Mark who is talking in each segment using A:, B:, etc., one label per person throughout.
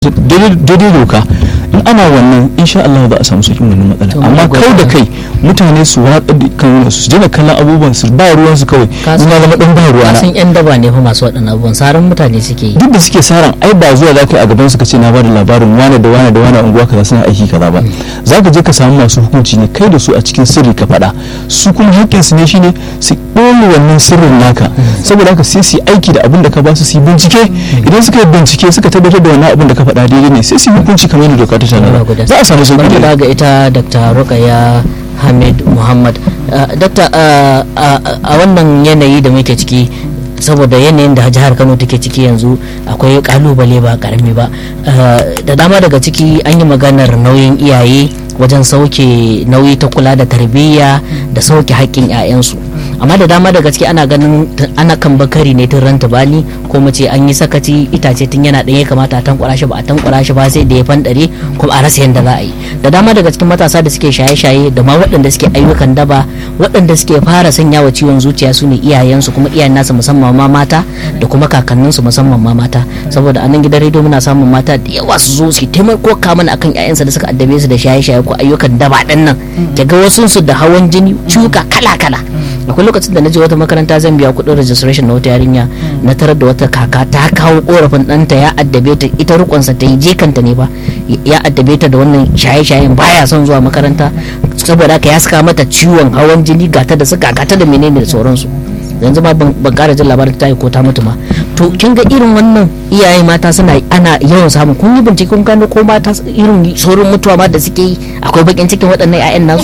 A: daidai doka in ana wannan insha Allah za a samu sauƙin wannan matsala amma kau da kai mutane su watsa kan su daina kallon abubuwan su ba ruwan su kawai in ya zama dan ba ruwa na
B: kasan yan daba ne fa masu waɗannan abubuwan saran mutane suke yi
A: duk da suke saran ai ba zuwa za ka yi a gaban su ka ce na bada labarin wane da wane da wane a unguwa kaza suna aiki kaza ba za ka je ka samu masu hukunci ne kai da su a cikin sirri ka faɗa su kuma haƙƙin su ne shine su ɓoye wannan sirrin naka saboda haka sai su yi aiki da abin da ka ba su su yi bincike idan suka yi bincike suka tabbatar da wannan abin da ka faɗa daidai ne sai su yi hukunci kamar yadda doka ta tanada za a samu sauƙi
B: bari
A: da
B: ga ita dr rukaya hamid muhammad Uh, dakta uh, uh, a wannan yanayi da muke ciki saboda yanayin da jihar kano take ciki yanzu akwai kalubale ba karami ba da dama daga ciki an yi maganar nauyin iyaye wajen sauke nauyi ta kula da tarbiyya da sauke haƙƙin 'ya'yansu amma da dama daga ciki ana ganin ana kan bakari ne tun ranta bani ko mace an yi sakaci itace tun yana ɗanye kamata a tankwara shi ba a tankwara shi ba sai da ya fanɗare kuma a rasa yadda za a yi da dama daga cikin matasa da suke shaye-shaye da ma waɗanda suke ayyukan daba waɗanda suke fara sanya wa ciwon zuciya su ne iyayensu kuma iyayen nasa musamman ma mata da kuma kakanninsu musamman ma mata saboda a nan gidan rediyo muna samun mata da yawa su zo su taimako mana akan ƴaƴansa da suka addabe su da shaye-shaye ko ayyukan daba ɗin nan ga wasu su da hawan jini ciwuka kala-kala akwai lokacin da na je wata makaranta zan biya kuɗin registration na wata yarinya na tarar da wata kaka ta kawo korafin ɗanta ya addabe ta ita rukunsa ta yi jekanta ne ba ya addabe ta da wannan shaye-shayen baya son zuwa makaranta saboda haka ya saka mata ciwon hawan jini gata da suka gata da menene da sauransu yanzu ma ban kara jin labarin ta yi ko ta mutu ma to kin ga irin wannan iyaye mata suna ana yawan samun kun yi bincike kun gano ko mata irin saurin mutuwa ma da suke yi akwai bakin cikin waɗannan 'ya'yan nasu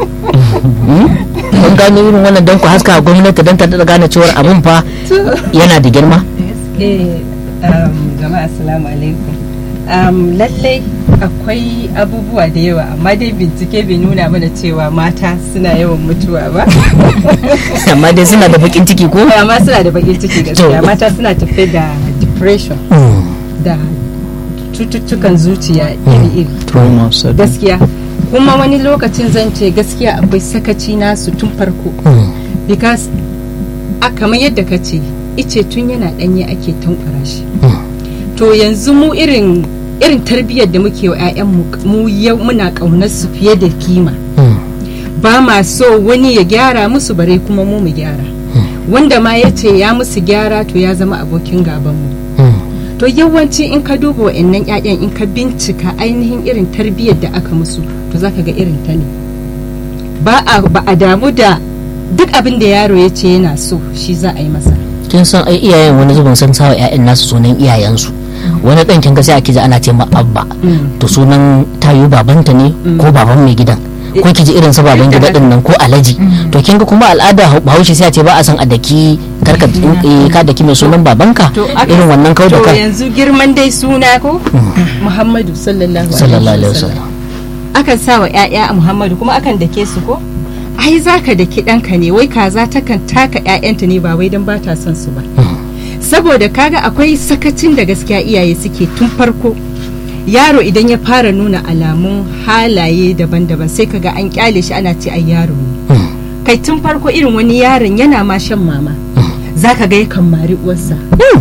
B: kun gano irin wannan don ku haska gwamnati don ta da gane cewar abin fa yana da girma
C: jama'a assalamu alaikum lallai akwai abubuwa da yawa amma dai bincike bai nuna mana cewa mata suna yawan mutuwa ba
B: amma dai suna da bakin ciki ko
C: amma suna da bakin ciki gaskiya mata suna tafe da depression da cututtukan zuciya iri-iri gaskiya kuma wani lokacin zan ce gaskiya akwai sakaci nasu tun farko because a kamar yadda ka ce ice tun yana danye ake tankwara shi to yanzu mu irin irin tarbiyyar da muke wa 'ya'yanmu mu yau muna ƙaunar su fiye da kima ba ma so wani ya gyara musu bare kuma mu mu gyara wanda ma ya ce ya musu gyara to ya zama abokin gabanmu to yawanci in ka duba wa'annan 'ya'yan in ka bincika ainihin irin tarbiyyar da aka musu to zaka ga irin ta ne ba a damu da duk abin da yaro ya ce yana so shi za a yi masa
B: kin san ai iyayen wani zubin san sawa 'ya'yan nasu sunan iyayensu wani ɗan kin ga sai ake ji ana ce ma abba to sunan tayu babanta ne ko baban mai gidan ko ki ji irin sa baban gida din nan ko alaji to kin ga kuma al'ada bahaushe sai a ce ba a san a daki karka ka daki mai sunan babanka irin wannan kau da
C: to
B: kai
C: yanzu girman dai suna ko muhammadu sallallahu
B: sallallahu
C: alaihi
B: alaihi
C: wasallam
B: wasallam
C: akan sa wa 'ya'ya a muhammadu kuma akan dake su ko ai zaka daki ɗanka ne wai kaza takan taka 'ya'yanta ne ba wai don ba ta son su ba saboda kaga akwai sakacin da gaskiya iyaye suke tun farko yaro idan ya fara nuna alamun halaye daban-daban sai kaga an kyale shi ana ce ai yaro ne kai tun farko irin wani yaron yana ma shan mama zaka ga yakan mari uwarsa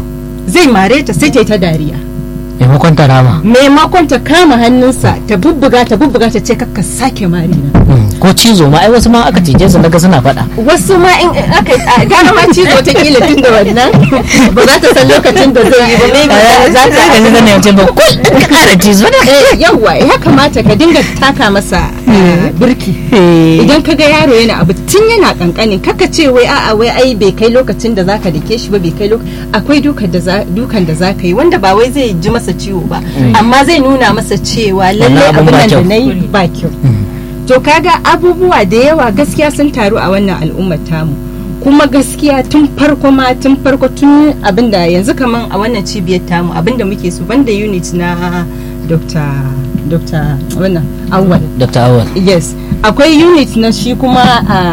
C: zai mare ta sai ta yi ta dariya
B: maimakon ta rama
C: maimakon ta kama hannunsa ta bubbuga ta bubbuga ta ce kakka sake mari na
B: ko cizo ma ai wasu ma aka cije su naga suna faɗa
C: wasu ma in aka a gara ma cizo ta kila tun da wannan ba za ta san lokacin da zai yi ba maybe za ta
B: ga ni zan ce ba kul ka kara cizo
C: Eh, yawwa ya kamata ka dinga taka masa eh, birki idan ka ga yaro yana abu tun yana kankanin kaka ce wai a'a wai ai bai kai lokacin da zaka dake shi ba bai kai lokacin akwai dukan da za dukan da zaka yi wanda ba wai zai ji masa ciwo ba amma zai nuna masa cewa lalle
B: Wannan abun
C: abin
B: ba
C: nan da
B: kyau.
C: nayi ba kyau to kaga abubuwa da yawa gaskiya sun taru a wannan al'ummar tamu kuma gaskiya tun farko ma tun farko tun abinda yanzu kaman a wannan cibiyar tamu abinda muke so banda unit na dr dr wannan awal
B: dr awal
C: yes akwai unit na shi kuma ah,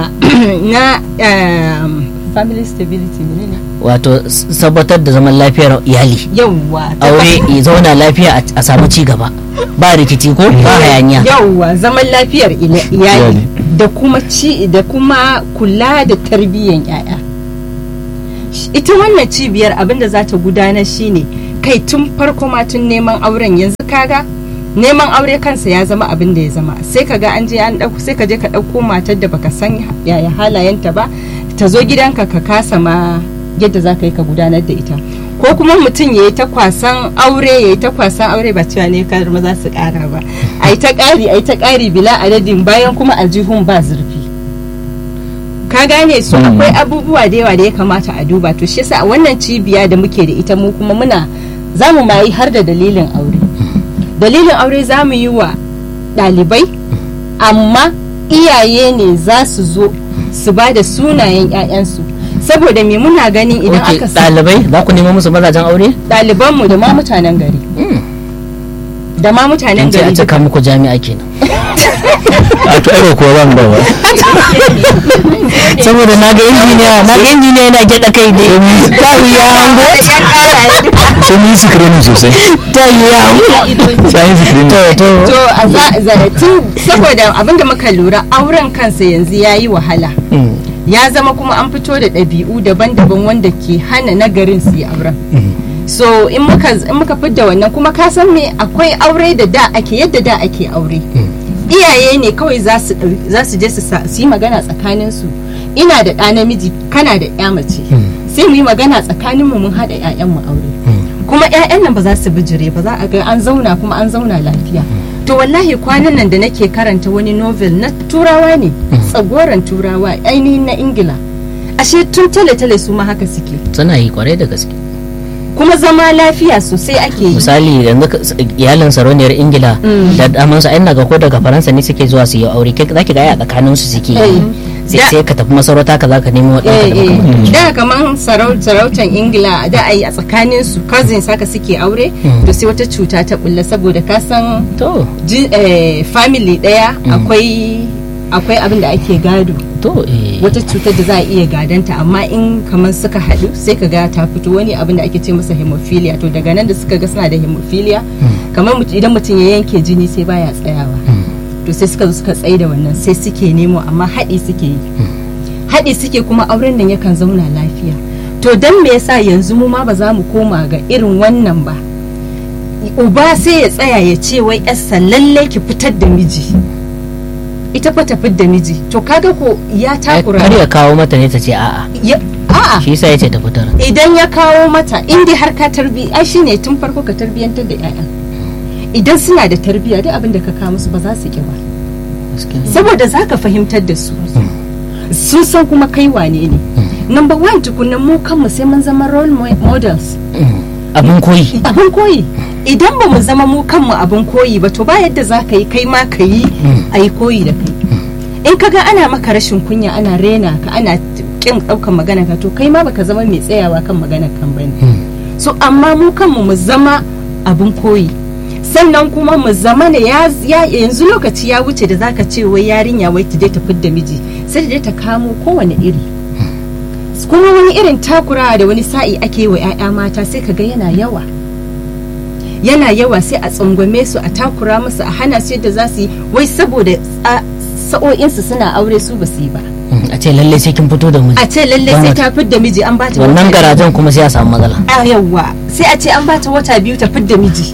C: na um, family stability menene
B: wato s- tabbatar da zaman lafiyar iyali
C: yawwa
B: aure ya zauna lafiya a- a samu ci gaba ba rikici ko ba hayaniya
C: yawwa zaman lafiyar ila- iyali
A: Iyali.
C: da kuma ci da kuma kula da tarbiyyar yaya ita wannan cibiyar abinda za ta gudanar shine kai tun farko ma tun neman auren yanzu kaga neman aure kansa ya zama abin da ya zama sai ka ga an je an dauko sai ka je ka dauko matar da baka san yaya halayenta ba ta zo gidanka ka kasa ma yadda za ka yi ka gudanar da ita ko kuma mutum ya yi ta kwasan aure ya yi ta kwasan aure ba cewa ne kar maza su kara ba a yi ta kari a yi ta kari bila adadin bayan kuma aljihun ba zurfi ka gane su akwai abubuwa da yawa da ya kamata a duba to shi yasa a wannan cibiya da muke da ita mu kuma muna za mu mayi har da dalilin aure dalilin aure za mu yi wa ɗalibai amma iyaye ne za su zo su ba da sunayen 'ya'yansu saboda me muna ganin idan
B: Ok,
C: aka sa
B: ɗalibai za ku nemo musu mazajen aure
C: ɗalibanmu da ma mutanen gari da ma mutanen
B: in ce a
C: gari
B: cika muku jami'a kenan
A: a to ai kuwa ba mu da ba
B: saboda na ga injiniya na ga injiniya yana gyaɗa kai ne ta yi ya hango
A: sai mun yi screening sosai
B: ta yi ya hango
A: sai yi screening
B: to to
C: to a za- za- tun saboda abinda muka lura auren kansa yanzu ya yi wahala
B: Mm.
C: ya zama kuma an fito da ɗabi'u daban-daban wanda ke hana nagarin su yi auren so in muka in muka fidda wannan kuma ka san me akwai aure da da ake yadda da ake aure iyaye ne kawai za su ɗau- za su je su sa- su yi magana tsakanin su ina da ɗa namiji kana da ƴa mace sai mu yi magana tsakanin mu mun haɗa ƴaƴan mu aure kuma ƴaƴan nan ba za su bijire ba za a ga an zauna kuma an zauna lafiya to wallahi kwanan nan da nake karanta wani novel na turawa ne tsagoran turawa ainihin na ingila ashe tun tale-tale su ma haka suke
B: suna yi kwarai da gaske
C: kuma zama lafiya sosai ake yi
B: misali yanzu ka- iyalin sarauniyar ingila
C: Mm.
B: da daman su ai naga ko daga faransa ne suke zuwa su yi aure kai zaki ga ai a tsakanin su suke yi
C: Eh.
B: sai
C: Da-
B: sai ka tafi masarauta ka zaka nemo
C: eh,
B: ɗanka da
C: eh.
B: baka
C: da kamar sarautan ingila da a yi a tsakanin su cousins haka suke aure
B: Mm.
C: to sai wata cuta ta bulla saboda ka san
B: to
C: ji- eh, family daya akwai akwai abin da ake gado
B: to eh
C: wata cutar da za a iya gadanta amma in kamar suka haɗu sai ka ga ta fito wani abin da ake ce masa hemophilia to daga nan da suka ga suna da hemophilia kamar mut- idan mutum ya yanke jini sai baya tsayawa to sai suka zo suka tsaye da wannan sai suke nemo amma haɗi suke yi haɗi suke kuma auren nan yakan zauna lafiya to don me yasa yanzu mu ma ba za mu koma ga irin wannan ba uba sai ya tsaya ya ce wai yarsa lallai ki fitar da miji ita fa ta da miji to kaga ko ya
B: ai,
C: takura
B: har ya kawo mata ne ta ce a'a
C: ya- a'a
B: shi yasa yace ta fitar
C: idan ya kawo mata in dai har ka tarbi ai shine tun farko ka tarbiyantar da 'ya'ya idan suna da tarbiyya duk abin da ka kawo musu ba za su ki ba
B: Gaskiya.
C: saboda za ka fahimtar da su sun san kuma kai wane ne number one tukunan mu kanmu sai mun zama role mo- models
B: abin koyi
C: abin koyi idan ba mu zama mu kanmu abin koyi ba to ba yadda za ka yi kai ma ka yi a yi koyi da kai in ka ga ana maka rashin kunya ana rena ka ana kin ɗaukan magana ka to kai ma baka zama mai tsayawa kan maganar kan bane so amma mu kanmu mu zama abin koyi sannan kuma mu zama ne ya ya- yanzu lokaci ya wuce da zaka ce wai yarinya wai ta je ta fidda miji sai ta je ta kamo kowane iri kuma wani irin takurawa da wani sa'i ake yi wa 'ya'ya mata sai ka ga yana yawa yana yawa sai a tsangwame su a takura musu a hana su yadda za su yi wai saboda tsa- sa'o'insu suna aure su ba su yi ba
B: a ce lalle sai kin fito da miji
C: a ce lalle
B: Don
C: sai
B: wata-
C: ta fidda miji an bata
B: wannan
C: wata-
B: garajen kuma sai a samu matsala
C: a yawa sai a ce an bata wata biyu ta fidda miji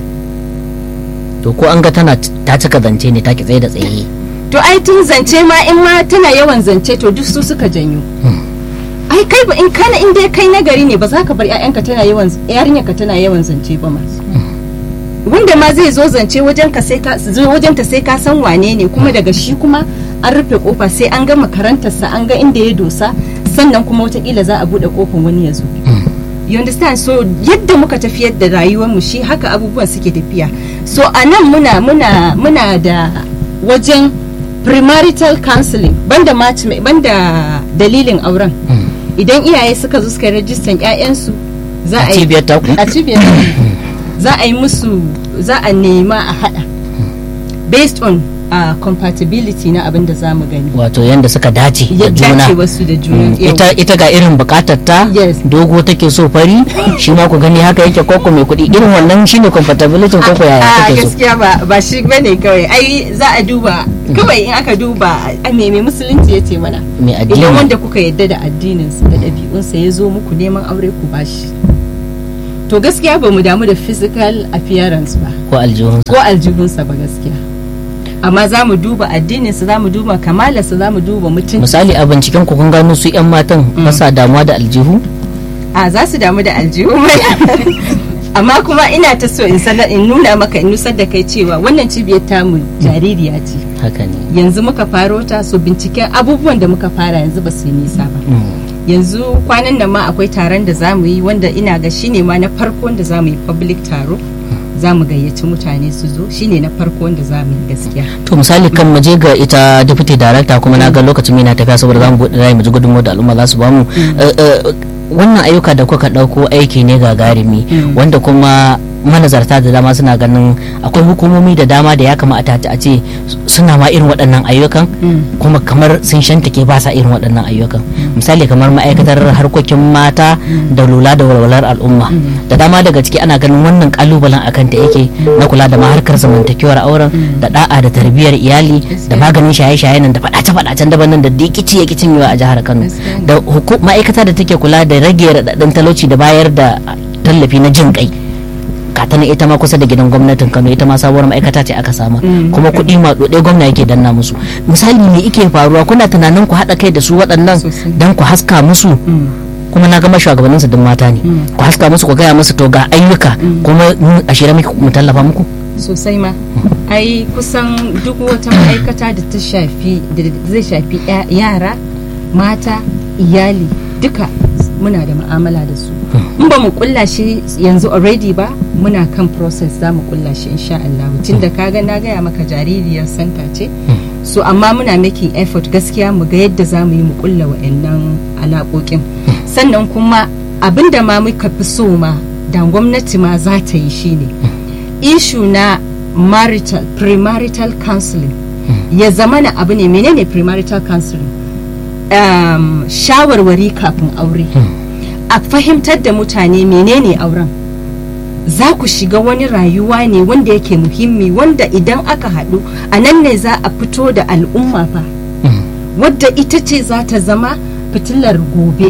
B: to ko an ga tana ta cika zance ne ta ki tsaye da tsaye
C: to ai tun zance ma in ma tana yawan zance to duk su suka janyo ai kai ba in kana in dai kai nagari ne ba za ka bar ƴaƴanka tana yawan yarinyarka tana yawan zance ba ma wanda ma zai zo zance wajen ka sai ka zo wajen ta sai ka san wane ne kuma daga shi kuma an rufe kofa sai an ga makarantarsa an ga inda ya dosa sannan kuma wataƙila za a buɗe kofar wani ya zo you understand so yadda muka tafiyar da rayuwar mu shi haka abubuwan suke tafiya so a nan muna muna muna da wajen premarital counseling banda match banda dalilin auren idan iyaye suka zo suka yi rajistan 'ya'yansu za a yi
B: cibiyar ta
C: a cibiyar za a yi musu za a nema a hada based on uh, compatibility na abin da za mu gani
B: wato yanda suka dace da
C: ya
B: juna
C: dace wasu da juna Yau.
B: ita ita ga irin bukatar ta
C: Yes.
B: dogo take so fari shi ma ku gani haka yake koko mai kuɗi irin wannan shine compatibility koko yaya
C: a
B: take so
C: gaskiya ba ba shi bane kawai ai za a duba kawai in aka duba a me me musulunci ya ce mana
B: mai
C: idan
B: addini
C: wanda kuka yadda da addininsa da ɗabi'unsa ya zo muku neman aure ku bashi to gaskiya ba mu damu da physical appearance ba
B: ko aljihunsa
C: ko aljihunsa ba gaskiya amma za mu duba addininsa za mu duba kamalarsa za mu duba mutum
B: misali a binciken ku kun gano su yan matan ba sa damuwa da aljihu
C: a za su damu da aljihu mai amma kuma ina ta so in sanar in nuna maka in nusar da kai cewa wannan cibiyar tamu jaririya ce
B: haka ne
C: yanzu muka faro ta so binciken abubuwan da muka fara yanzu ba su yi nisa ba yanzu kwanan nan ma akwai taron da za mu yi wanda ina ga shine ma na farko wanda za mu yi public taro za mu gayyaci mutane su zo shine na farko wanda za mu yi gaskiya
B: to misali kan mu je ga ita deputy director kuma na ga lokacin mai na tafiya saboda za mu buɗe rai mu ji gudunmawar da al'umma za su bamu Eh, eh, wannan ayyuka da kuka ɗauko aiki ne gagarumi wanda kuma manazarta da dama suna ganin akwai hukumomi da dama da ya kamata a ce suna ma irin waɗannan ayyukan kuma kamar sun shantake ba sa irin waɗannan ayyukan misali kamar ma'aikatar harkokin mata da lura da walwalar al'umma da dama daga ciki ana ganin wannan kalubalen akan ta yake na kula da maharkar zamantakewar auren da da'a da tarbiyyar iyali da maganin shaye-shaye nan da faɗace-faɗacen daban nan da dikici ya kicin a jihar Kano da huku- ma'aikata da take kula da rage raɗaɗin talauci da bayar da tallafi na jin kai katana ita ma kusa da gidan gwamnatin Kano ita ma sabuwar ma'aikata ce aka sama kuma kuɗi ma ɗoɗe gwamna yake danna musu misali me ike faruwa kuna tunanin ku haɗa kai da su waɗannan
C: Sosai.
B: don ku haska musu kuma na gama shugabannin su duk mata ne ku haska musu ku gaya musu to ga ayyuka kuma mu a shirye muke mu tallafa muku
C: sosai ma ai kusan duk wata ma'aikata da ta shafi da zai shafi ya- yara mata iyali duka muna da ma'amala da su in ba mu kulla shi yanzu already ba muna kan process za mu kulla shi insha Allah tun da kaga na gaya maka jaririyar santa ce so amma muna making effort gaskiya mu ga yadda za mu yi mu kulla wa'annan alaƙoƙin sannan kuma abinda ma muka fi so ma da gwamnati ma za ta yi shine issue na marital premarital counseling ya zama na abu ne menene premarital counseling um, shawarwari kafin aure a fahimtar da mutane menene auren za ku shiga wani rayuwa ne wanda yake muhimmi wanda idan aka haɗu a nan ne za a fito da al'umma fa wadda ita ce za ta zama fitilar gobe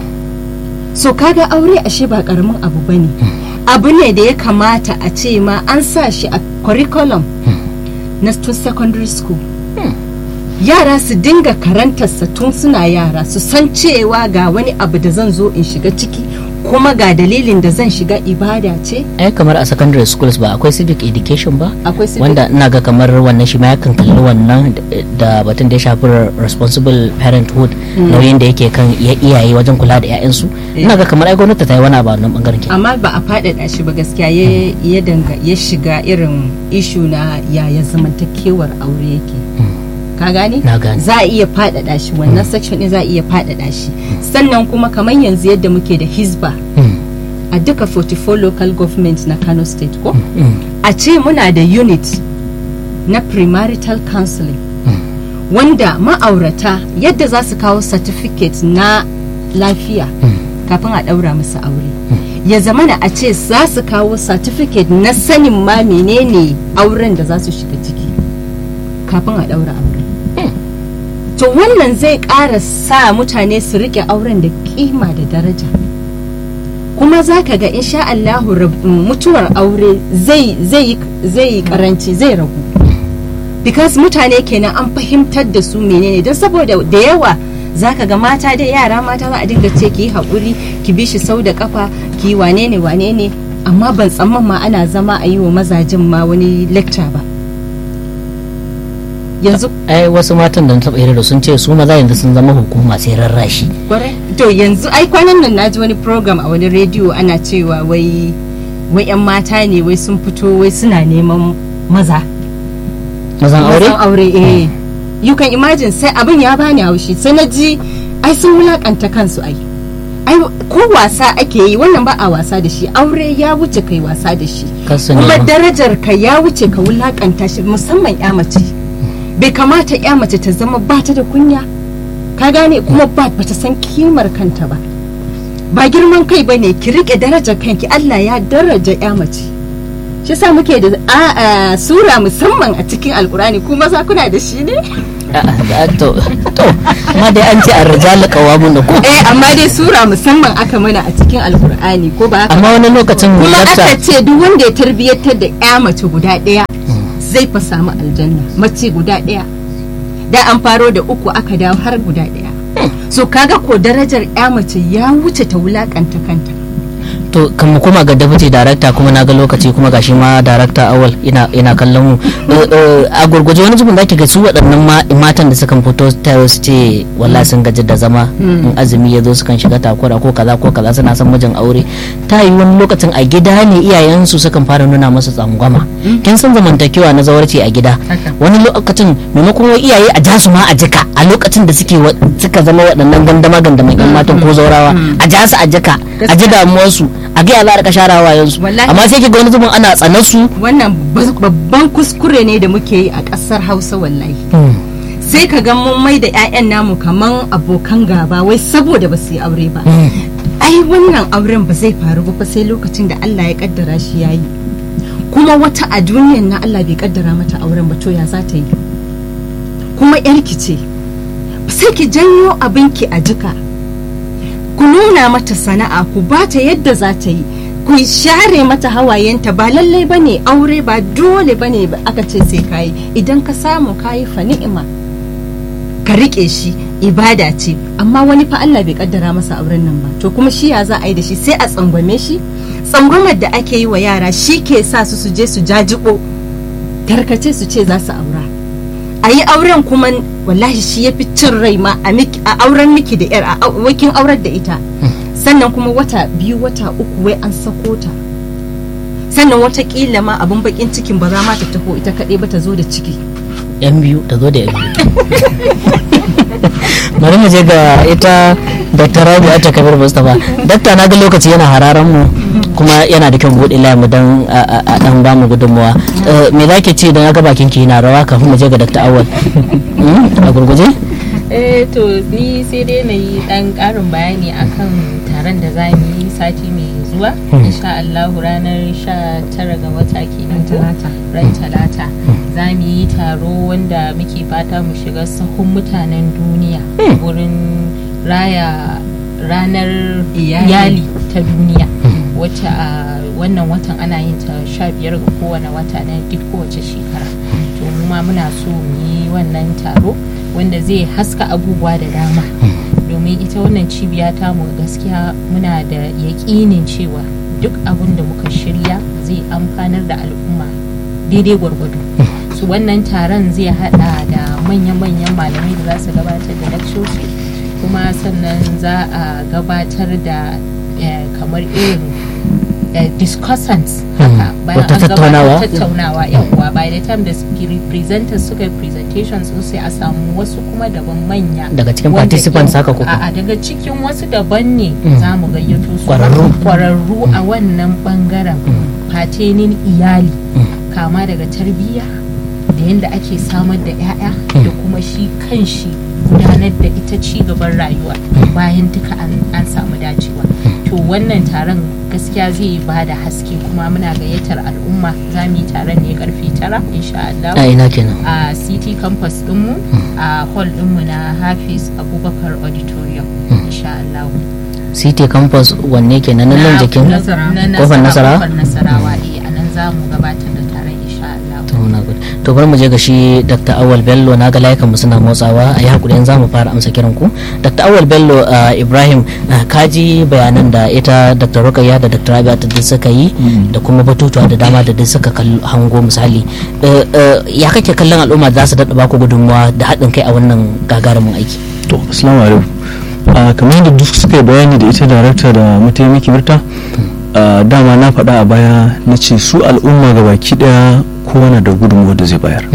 C: so kaga aure ashe ba karamin abu bane abu ne da ya kamata a ce ma an sa shi a curriculum na tun secondary school yara su dinga karantarsa tun suna yara su san cewa ga wani abu da zan zo in shiga ciki kuma ga dalilin da zan shiga ibada ce
B: ai kamar a secondary schools ba akwai civic education ba
C: akwai civic-
B: wanda ina ga kamar wannan shi ma yakan kalli wannan da- da batun da ya shafi responsible parenthood nauyin da yake kan iya- iyaye wajen kula da 'ya'yansu ina ga kamar ai gwamnati ta yi wani abu a wannan bangaren ke
C: amma ba a faɗaɗa shi ba gaskiya ya ya danga ya shiga irin ishu na yaya zamantakewar aure yake ka gane
B: Na gane.
C: za a iya faɗaɗa shi wannan section ɗin za a iya faɗaɗa shi sannan kuma kamar yanzu yadda muke da hisba a duka 44 local government na kano state ko a ce muna da unit na premarital counseling wanda ma'aurata yadda za su kawo certificate na lafiya kafin a ɗaura musu aure ya zamana a ce za su kawo certificate na sanin ma menene auren da za su shiga ciki kafin a ɗaura aure to wannan zai ƙara sa mutane su riƙe auren da kima da daraja kuma za ka ga insha Allahu rab- mutuwar aure zai zai zai yi karanci zai ragu because mutane kenan an fahimtar da su menene don saboda da yawa za ka ga mata da yara mata za a dinga ce ki yi haƙuri ki bi shi sau da kafa ki yi wane ne wane ne amma ban tsamman ma ana zama a yi wa mazajin ma wani lecture ba yanzu
B: ai wasu matan da na taɓa hira da sun ce su maza yanzu sun zama hukuma sai rarrashi
C: kwarai to yanzu ai kwanan nan naji wani program a wani rediyo ana cewa wai wai yan mata ne wai sun fito wai suna neman maza
B: mazan aure
C: mazan aure eh you can imagine sai abin ya bani haushi sai na ji ai sun wulakanta kansu ai ai ko wasa ake yi wannan ba a wasa da shi aure ya wuce kai wasa da shi
B: Kasu
C: kuma
B: nema.
C: darajar ka ya wuce ka wulakanta shi musamman ya mace bai kamata ya mace ta zama ba ta da kunya ka gane kuma ba ta san kimar kanta ba ba girman kai ba ne ki rike darajar kanki Allah ya daraja ya mace shi sa muke da a, a, sura musamman a cikin alkurani kuma za kuna da shi ne
B: to to amma dai an ce a rijal qawamun da ko
C: eh amma dai sura musamman aka mana a cikin alkur'ani ko ba haka
B: amma wani lokacin
C: kuma
B: dakta
C: aka ce duk wanda ya tarbiyyatar da ya mace guda ɗaya zai fa samu aljanna mace guda ɗaya da an faro da uku aka dawo har guda ɗaya so kaga ko darajar ya mace ya wuce ta wulakanta kanta
B: to kan mu koma ga deputy director kuma na ga lokaci kuma gashi ma director awal ina ina kallon mu Eh, eh, a gurguje wani zubin zaki ga su waɗannan ma- matan da sukan fito ta su ce wallahi sun gaji da zama in azumi ya zo sukan shiga takura ko kaza ko kaza suna son mijin aure ta yi wani lokacin a gida ne iyayensu sukan fara nuna musu tsangwama kin san zamantakewa na zawarci a gida wani lokacin maimakon wai iyaye a ja su ma a jika a lokacin da suke wa- suka zama waɗannan gandama gandaman yan matan ko zaurawa a ja su a jika a ji damuwarsu a ga ya za a rika share wayansu
C: Wallahi.
B: amma sai ki ga wani zubin ana tsanar su
C: wannan bas- babban kuskure ne da muke yi a ƙasar hausa wallahi sai ka ga mun mai da 'ya'yan namu kaman abokan gaba wai saboda ba su yi aure ba ai wannan auren ba zai faru ba fa sai lokacin da Allah ya kaddara shi yayi kuma wata a duniyan na Allah bai kaddara mata auren ba to ya za ta yi kuma yarki ce sai ki janyo abinki a jika ku nuna mata sana'a ku bata yadda za ta yi ku share mata hawayenta ba lallai ba ne aure ba dole ba ne aka ce sai kayi idan ka samu kayi fa ni'ima ka rike shi ibada ce amma wani fa Allah bai kaddara masa auren nan ba to kuma shi ya za a yi da shi sai a tsangwame shi tsangwamar da ake yi wa yara shi ke sa su su je su jajibo tarkace su ce za su aura a yi auren kuma wallahi shi ya fi cin rai ma a miki- a auren miki da yar a au- wakin aurar da ita sannan kuma wata biyu wata uku wai an sako ta sannan watakila ma abin bakin cikin ba za ma ta taho ita kaɗai ba ta zo da ciki
B: yan biyu ta zo da yan biyu bari mu je ga ita dr rabi ata kabir mustapha dakta na ga lokaci yana hararan mu kuma yana da kyau buɗe layin mu don a a- a dan ba mu gudunmuwa Eh, me za ki ce don ya ga bakin ki yana rawa kafin mu je ga dr awal Hmm? a gurguje
D: eh to ni sai dai na yi dan karin bayani akan taron da za mu yi sati mai zuwa insha Allah ranar 19 ga wata kenan ko? ran talata za mu yi taro wanda muke fata mu shiga sahun mutanen duniya wurin raya ranar
C: Iyali.
D: iyali ta duniya wacce a wannan watan ana yin ta 15 ga kowane wata na duk kowace shekara to mu ma muna so mu yi wannan taro wanda zai haska abubuwa da dama domin ita wannan cibiya ta mu gaskiya muna da yaƙinin cewa duk abin da muka shirya zai amfanar da al'umma daidai gwargwado su wannan taron zai hada da manya-manyan malamai da za su gabatar da lakcoci kuma sannan za a gabatar da eh, kamar irin eh, discussants haka bayan
B: Wata
D: an gabatar
B: tattaunawa?
D: tattaunawa yawwa by the time da sp- presenters suka yi presentations sun sai a samu wasu kuma daban manya
B: Daga cikin
D: wanda
B: participants
D: yau-
B: haka ko
D: a'a daga cikin wasu daban ne
B: Mm.
D: za mu gayyato su
B: Kwararru.
D: kwararru a wannan bangaren fatenin iyali kama daga tarbiyya da yadda ake samar da 'ya'ya da kuma shi kan shi gudanar da ita ci gaban rayuwa bayan duka an an samu dacewa to wannan taron gaskiya zai ba da haske kuma muna gayyatar al'umma za mu yi taron ne karfe tara insha Allah
B: a ina kenan
D: a city campus dinmu a hall dinmu na hafiz abubakar auditorium insha Allah
B: city campus wanne kenan nan nan
D: Na-
B: jikin
D: na- na
B: kofar nasara
D: kofar nasarawa eh a nan za mu gabatar da taron insha Allah
B: to muna gode to bari mu je ga shi dr awal bello na ga layukan mu suna motsawa a yi hakuri yanzu za mu fara amsa kiran ku dr awal bello uh, ibrahim uh, kaji bayanan da ita dr rukayya da dr rabia ta duk suka yi da kuma batutuwa da dama da duk suka kallo hango misali Uh, uh, ya kake kallon al'umma za su daɗa baku gudunmawa da haɗin kai a wannan gagarumin aiki
A: to assalamu alaikum a kamar yadda duk suka yi bayani da ita darakta da mataimaki birta a dama na faɗa a baya na ce su al'umma ga baki ɗaya kowane da gudunmuwa da zai bayar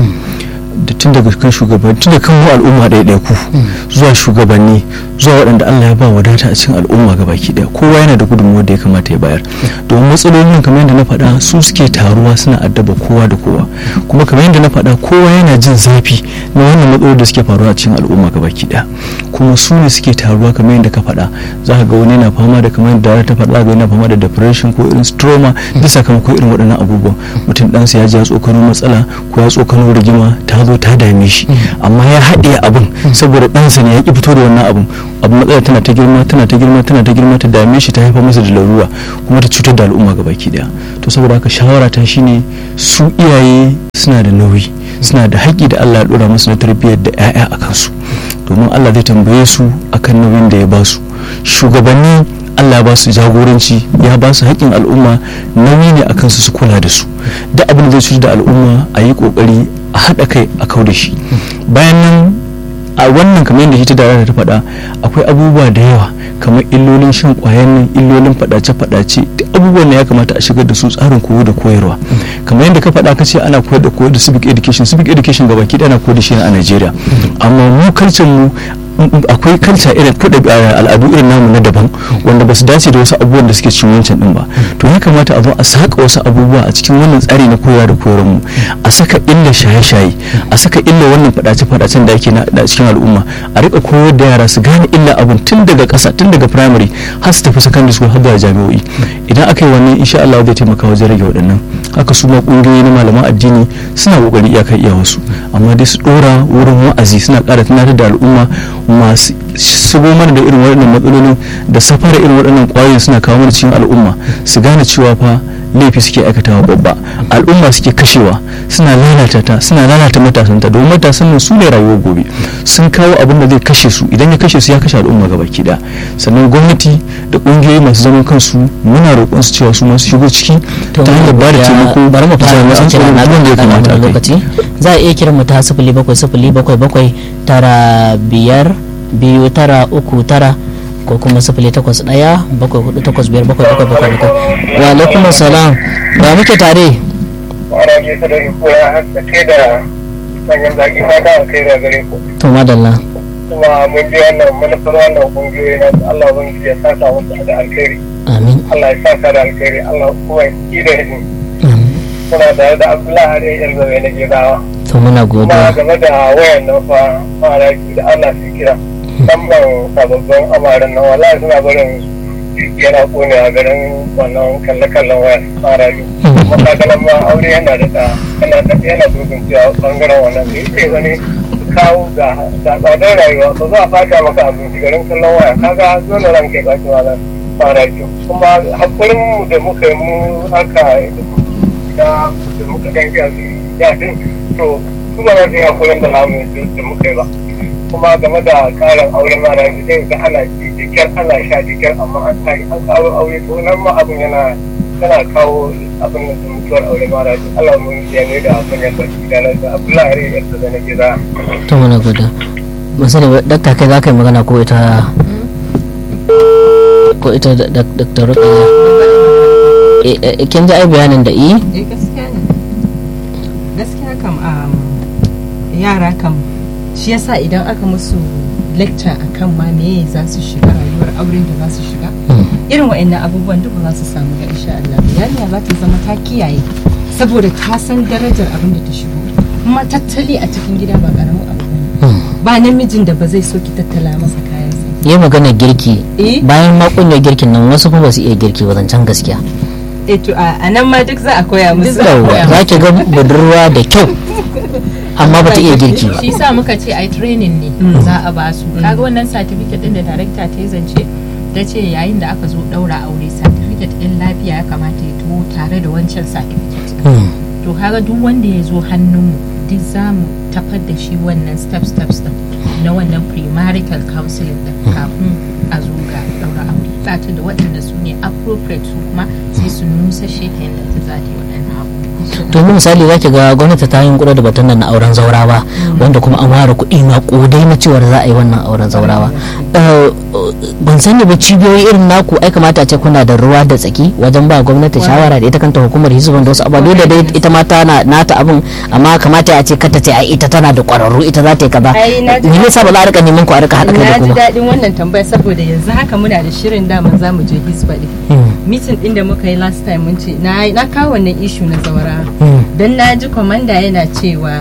A: da tun daga kan shugabanni tun da kan mu al'umma ɗaya ku zuwa shugabanni zuwa waɗanda Allah ya ba wadata a cikin al'umma ga baki ɗaya kowa yana da gudunmuwa da ya kamata ya bayar domin matsalolin kamar yadda na faɗa su suke taruwa suna addaba kowa da kowa kuma kamar yadda na faɗa kowa yana jin zafi na wannan matsalolin da suke faruwa a cikin al'umma ga baki ɗaya kuma su ne suke taruwa kamar yadda ka faɗa za ka ga wani yana fama da kamar yadda ta faɗa ga yana fama da depression ko irin stroma da sakamakon irin waɗannan abubuwan mutum ɗansa ya ji ya tsokano matsala ko ya tsokano rigima ta zo ta ta dame shi amma ya haɗe abin saboda ɗansa ne ya ƙi fito da wannan abin abin matsala tana ta girma tana ta girma tana ta girma ta dame shi ta haifar masa da larura kuma ta cutar da al'umma gabaki daya to saboda haka shawara ta shine su iyaye suna da nauyi suna da haƙƙi da Allah ya ɗora musu na tarbiyyar da 'ya'ya a kansu domin Allah zai tambaye su akan nauyin da ya ba su shugabanni Allah ya ba su jagoranci ya ba su haƙƙin al'umma nauyi ne akan su su kula da su duk abin da zai cutar da al'umma a yi ƙoƙari a haɗa kai a kau da shi bayan nan a wannan kamar yadda ita da ta faɗa akwai abubuwa da yawa kamar illolin shan ƙwayan nan illolin faɗace-faɗace duk abubuwan da ya kamata a shigar da su tsarin koyo da koyarwa kamar yadda ka faɗa ka ce ana koyar da koyar da civic education civic education gaba ki ana koyar da shi a Najeriya amma mu kalcin mu akwai kalca irin kuɗa al'adu irin namu na daban wanda ba su dace da wasu abubuwan da suke cikin wancan din ba to ya kamata a zo a saka wasu abubuwa a cikin wannan tsari na koyarwa da koyarwar mu a saka illa shaye-shaye a saka illa wannan faɗace-faɗacen da ake na cikin al'umma a rika koyar da yara su gane illa abun tun daga ƙasa tun daga primary har su tafi secondary school har zuwa jami'o'i idan aka yi wannan insha Allah zai taimaka wajen rage waɗannan haka su ma ƙungiyoyi na malaman addini suna ƙoƙari iyakar iyawarsu amma dai su ɗora wurin wa'azi suna ƙara tunatar da al'umma masu shigo mana da irin waɗannan matsalolin da safara irin waɗannan ƙwayoyin suna kawo mana cikin al'umma su gane cewa fa laifi suke aikatawa babba al'umma suke kashewa suna lalata ta suna lalata matasanta domin matasan nan su ne rayuwar gobe sun kawo abin da zai kashe su idan ya kashe su ya kashe al'umma gaba da sannan gwamnati da ƙungiyoyi masu zaman kansu muna roƙon su cewa su masu shigo ciki ta hanyar ba da taimako
B: bari mu fara
A: jami'an tsaro
B: na
A: da ya kamata a kai
B: lokaci za a iya kiran mu ta sifili bakwai sifili bakwai bakwai tara biyar biyu tara uku tara ko kuma sifili takwas ɗaya bakwai hudu takwas biyar bakwai bakwai bakwai bakwai wa alaikum salam ba muke tare
E: ana ke su da ko ya haɗa kai da manyan zaki fata a kai da gare ku
B: to madalla
E: kuma mun ji wannan manufar wannan kungiyoyi na Allah ban ya saka musu da alkhairi
B: amin
E: Allah ya saka da alkhairi Allah kuma ya ki da shi
B: amin
E: muna tare da Abdullahi Hare yan zabe na gidawa
B: to muna
E: kuma
B: godiya
E: game da wayan nan fa fara ki da Allah su kira musamman sababbin amaran nan wallahi suna barin yana kone a garin wannan kalle-kallen waya fara yi kuma kagalan ma aure yana da da yana da yana dubin cewa bangaren wannan da yake wani kawo ga da tsadar rayuwa ba za a fata maka abinci garin kallon waya kaga dole ran kai baki wala fara yi kuma hakurin mu da muka yi mu haka da da muka gangi a ya din to su ba za su yi hakurin da namu da muka yi ba kuma game da karin auren mara zai ga ana ci jikin ana sha jikin amma an tari an karo aure to nan ma abin yana yana kawo abin da mutuwar aure mara ji Allah mun yi ne da abin ya barki da nan da Abdullahi Hare yadda da na gida
B: to muna godiya ban sani ba dakta kai za ka yi magana ko ita ko ita dakta rukaya Eh, eh, kin ji ai bayanin da i
C: eh gaskiya ne gaskiya kam um, yara kam shi yasa idan aka musu lecture akan ma meye za su shiga rayuwar auren da za su shiga irin wa'annan abubuwan duka za su samu ga insha Allah yarinya za ta zama ta kiyaye saboda ta san darajar abin da ta shigo kuma tattali a cikin gida ba karamin abu bane ba namijin da ba zai so ki tattala masa kayansa
B: yi magana girki
C: eh
B: bayan makunyar girkin nan wasu kuma ba su iya girki ba zancen gaskiya
C: eh to a a nan ma duk za a koya musu
B: Yawwa, za ki ga budurwa da kyau amma ba ta iya girki ba
D: shi sa muka ce ai training ne za a ba su kaga wannan certificate din da director ta yi zance ta ce yayin da aka zo daura aure certificate din lafiya ya kamata ya taho tare da wancan certificate
B: Hmm.
D: to kaga duk wanda ya zo hannunmu duk za mu tafar da shi wannan step steps din na wannan premarital counseling din kafin a zo ga daura aure ta ce da waɗanda su ne appropriate su kuma sai su nusa shi ta yadda ta za ta yi waɗannan abu
B: to yanzu misali za ki ga gwamnati ta yin kuɗa da batun nan na auren zaurawa wanda kuma an ware kuɗi ma ƙudai na cewar za a yi wannan auren zaurawa Eh, ban sani ba cibiyoyi irin naku ai kamata a ce kuna da ruwa da tsaki wajen ba gwamnati shawara da ita kanta hukumar hizban da wasu abubuwa dole dai ita ma tana nata abin amma kamata a ce kata ce ai ita tana da ƙwararru ita za ta yi kaza
C: Ai, na ji
B: me yasa ba za a rika neman ku a rika haɗa kai da
C: na ji
B: kuma
C: daɗin wannan tambaya saboda yanzu haka muna da shirin daman za mu je hisba ɗin mitin ɗin da muka yi last time mun ce na na kawo wannan ishu na zawara
B: Hmm.
C: don na ji kwamanda yana cewa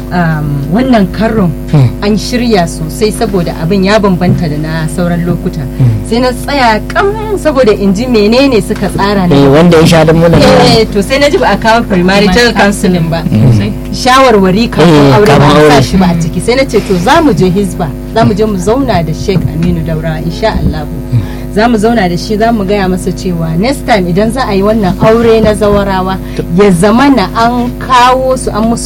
C: um, wannan karon an shirya sosai saboda abin ya bambanta da na sauran lokuta sai na tsaya kam saboda in ji menene suka tsara
B: eh
C: na
B: wanda ya sha da muna
C: eh to sai na ji ba a kawo primarital counseling ba shawarwari
B: Eh,
C: kafin aure
B: kafin
C: ba a sa
B: aure.
C: shi ba a ciki sai na ce to za mu je hisba za mu je mu zauna da sheik aminu daura insha Allah za mu zauna da shi za mu gaya masa cewa next time idan za a yi wannan aure na zawarawa ya zama na an kawo su an musu